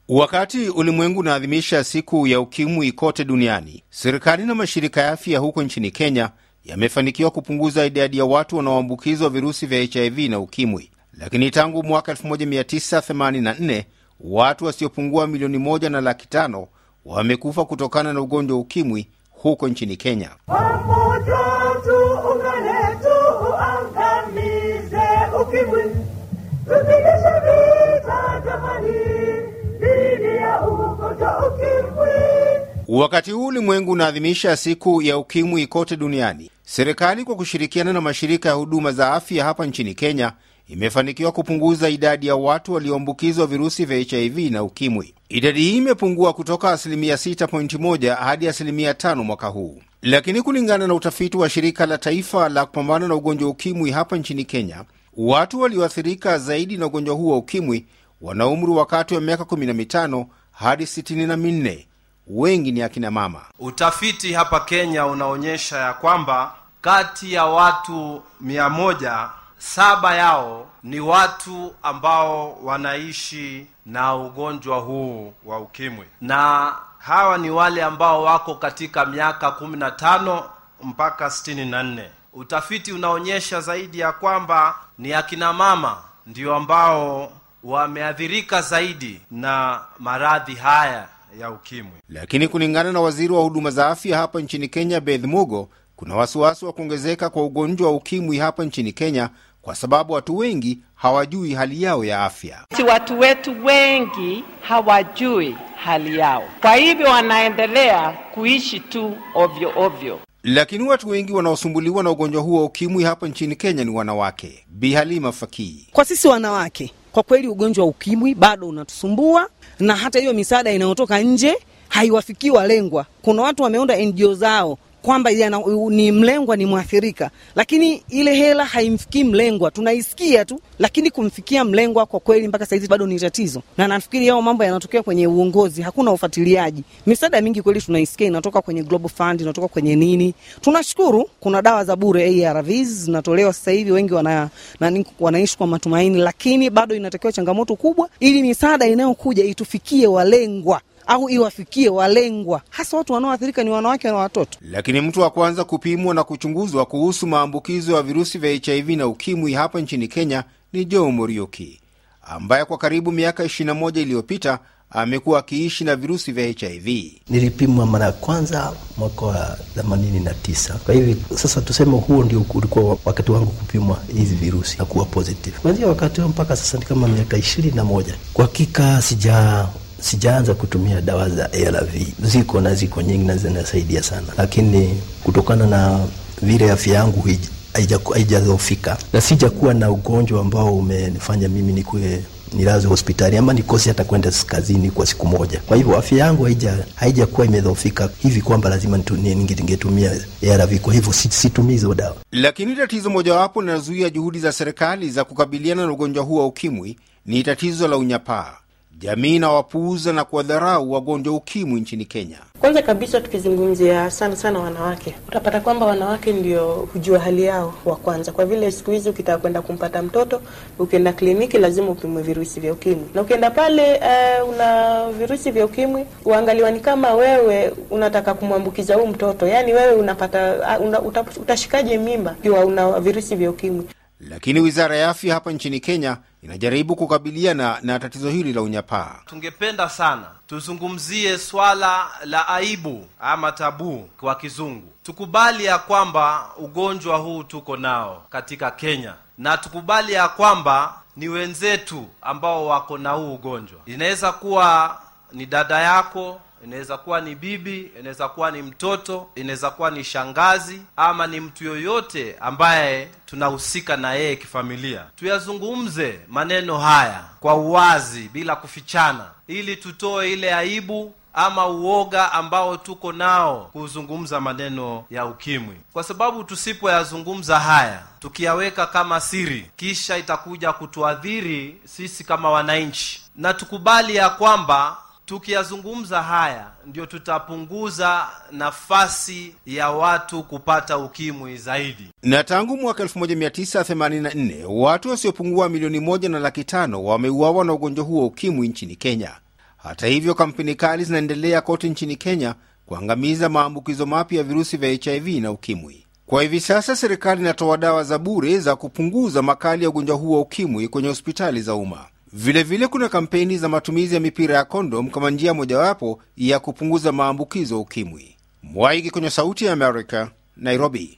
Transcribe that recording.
Wakati ulimwengu unaadhimisha siku ya ukimwi kote duniani, serikali na mashirika ya afya huko nchini Kenya yamefanikiwa kupunguza idadi ya watu wanaoambukizwa virusi vya HIV na ukimwi. Lakini tangu mwaka 1984 watu wasiopungua milioni moja na laki tano wamekufa kutokana na ugonjwa wa ukimwi huko nchini Kenya. Pamoja tuungane, tuangamize ukimwi, tupigishe vita jamani, dhidi ya ugonjwa ukimwi. Wakati huu ulimwengu unaadhimisha siku ya ukimwi kote duniani, serikali kwa kushirikiana na mashirika ya huduma za afya hapa nchini Kenya imefanikiwa kupunguza idadi ya watu walioambukizwa virusi vya HIV na ukimwi. Idadi hii imepungua kutoka asilimia 6.1 hadi asilimia 5 mwaka huu. Lakini kulingana na utafiti wa shirika la taifa la kupambana na ugonjwa wa ukimwi hapa nchini Kenya, watu walioathirika zaidi na ugonjwa huu wa ukimwi wana umri wa kati wa miaka 15 hadi 64. Wengi ni akina mama. Utafiti hapa Kenya unaonyesha ya kwamba kati ya watu mia moja saba yao ni watu ambao wanaishi na ugonjwa huu wa ukimwi, na hawa ni wale ambao wako katika miaka kumi na tano mpaka sitini na nne. Utafiti unaonyesha zaidi ya kwamba ni akina mama ndio ambao wameathirika zaidi na maradhi haya ya ukimwi. Lakini kulingana na waziri wa huduma za afya hapa nchini Kenya, Beth Mugo, kuna wasiwasi wa kuongezeka kwa ugonjwa wa ukimwi hapa nchini Kenya kwa sababu watu wengi hawajui hali yao ya afya. Si watu wetu wengi hawajui hali yao, kwa hivyo wanaendelea kuishi tu ovyo ovyo. Lakini watu wengi wanaosumbuliwa na ugonjwa huo wa ukimwi hapa nchini Kenya ni wanawake. Bi Halima Fakii: Kwa sisi wanawake, kwa kweli ugonjwa wa ukimwi bado unatusumbua, na hata hiyo misaada inayotoka nje haiwafikii walengwa. Kuna watu wameunda NGO zao kwamba yana, ni mlengwa ni mwathirika, lakini ile hela haimfikii mlengwa. Tunaisikia tu, lakini kumfikia mlengwa kwa kweli mpaka saizi bado ni tatizo, na nafikiri yao mambo yanatokea kwenye uongozi, hakuna ufuatiliaji. Misaada mingi kweli tunaisikia inatoka kwenye Global Fund, inatoka kwenye nini. Tunashukuru kuna dawa za bure ARVs zinatolewa sasa hivi, wengi wana, nani, wanaishi kwa matumaini, lakini bado inatakiwa changamoto kubwa, ili misaada inayokuja itufikie walengwa au iwafikie walengwa, hasa watu wanaoathirika ni wanawake na watoto. Lakini mtu wa kwanza kupimwa na kuchunguzwa kuhusu maambukizo ya virusi vya HIV na ukimwi hapa nchini Kenya ni Joe Muriuki ambaye kwa karibu miaka 21 iliyopita amekuwa akiishi na virusi vya HIV. Nilipimwa mara ya kwanza mwaka wa themanini na tisa. Kwa hivi sasa tuseme huo ndio ulikuwa wakati wangu kupimwa hizi virusi na kuwa positive. Kuanzia wakati huo mpaka sasa ni kama miaka ishirini na moja. Kwa hakika sija sijaanza kutumia dawa za ARV. Ziko na ziko nyingi na zinasaidia sana, lakini kutokana na vile afya yangu haijadhoofika na sijakuwa na ugonjwa ambao umenifanya mimi nikuwe nilaze hospitali ama nikose hata kwenda kazini kwa siku moja. Kwa hivyo afya yangu haija haijakuwa imedhoofika hivi kwamba lazima ningetumia ARV. Kwa hivyo situmii hizo dawa. Lakini tatizo mojawapo linazuia juhudi za serikali za kukabiliana na ugonjwa huu wa ukimwi ni tatizo la unyapaa. Jamii inawapuuza na kuwadharau wagonjwa ukimwi nchini Kenya. Kwanza kabisa tukizungumzia sana sana wanawake, utapata kwamba wanawake ndio hujua hali yao wa kwanza, kwa vile siku hizi ukitaka kwenda kumpata mtoto, ukienda kliniki lazima upimwe virusi vya ukimwi, na ukienda pale uh, una virusi vya ukimwi, uangaliwa ni kama wewe unataka kumwambukiza huu mtoto, yaani wewe unapata uh, una, utashikaje mimba ikiwa una virusi vya ukimwi? Lakini wizara ya afya hapa nchini Kenya inajaribu kukabiliana na tatizo hili la unyapaa. Tungependa sana tuzungumzie swala la aibu ama tabu kwa kizungu. Tukubali ya kwamba ugonjwa huu tuko nao katika Kenya, na tukubali ya kwamba ni wenzetu ambao wako na huu ugonjwa. Inaweza kuwa ni dada yako inaweza kuwa ni bibi, inaweza kuwa ni mtoto, inaweza kuwa ni shangazi, ama ni mtu yoyote ambaye tunahusika na yeye kifamilia. Tuyazungumze maneno haya kwa uwazi, bila kufichana, ili tutoe ile aibu ama uoga ambao tuko nao kuzungumza maneno ya ukimwi, kwa sababu tusipoyazungumza haya tukiyaweka kama siri, kisha itakuja kutuadhiri sisi kama wananchi, na tukubali ya kwamba tukiyazungumza haya ndio tutapunguza nafasi ya watu kupata ukimwi zaidi. Na tangu mwaka 1984 watu wasiopungua milioni moja na laki tano wameuawa na ugonjwa huo ukimwi nchini Kenya. Hata hivyo, kampeni kali zinaendelea kote nchini Kenya kuangamiza maambukizo mapya ya virusi vya HIV na ukimwi. Kwa hivi sasa, serikali inatoa dawa za bure za kupunguza makali ya ugonjwa huo wa ukimwi kwenye hospitali za umma. Vilevile kuna kampeni za matumizi ya mipira ya kondom kama njia mojawapo ya kupunguza maambukizo ya ukimwi. Mwaigi kwenye Sauti ya Amerika, Nairobi.